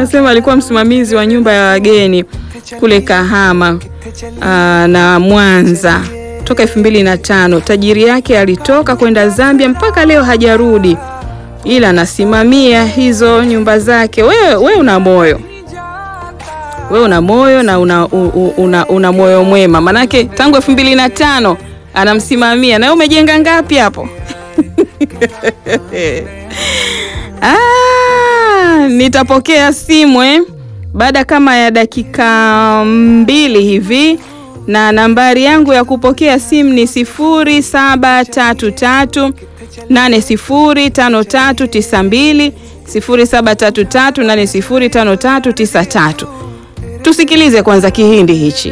anasema alikuwa msimamizi wa nyumba ya wageni kule Kahama aa, na Mwanza toka elfu mbili na tano. Tajiri yake alitoka kwenda Zambia mpaka leo hajarudi, ila anasimamia hizo nyumba zake. Wewe we una moyo wewe una moyo na una, una, una, una moyo mwema, manake tangu elfu mbili na tano anamsimamia. Na wewe umejenga ngapi hapo? Ah, nitapokea simu eh, baada kama ya dakika mbili hivi, na nambari yangu ya kupokea simu ni sifuri saba tatu tatu nane sifuri tano tatu tisa mbili sifuri saba tatu tatu nane sifuri tano tatu tisa tatu. Tusikilize kwanza kihindi hichi.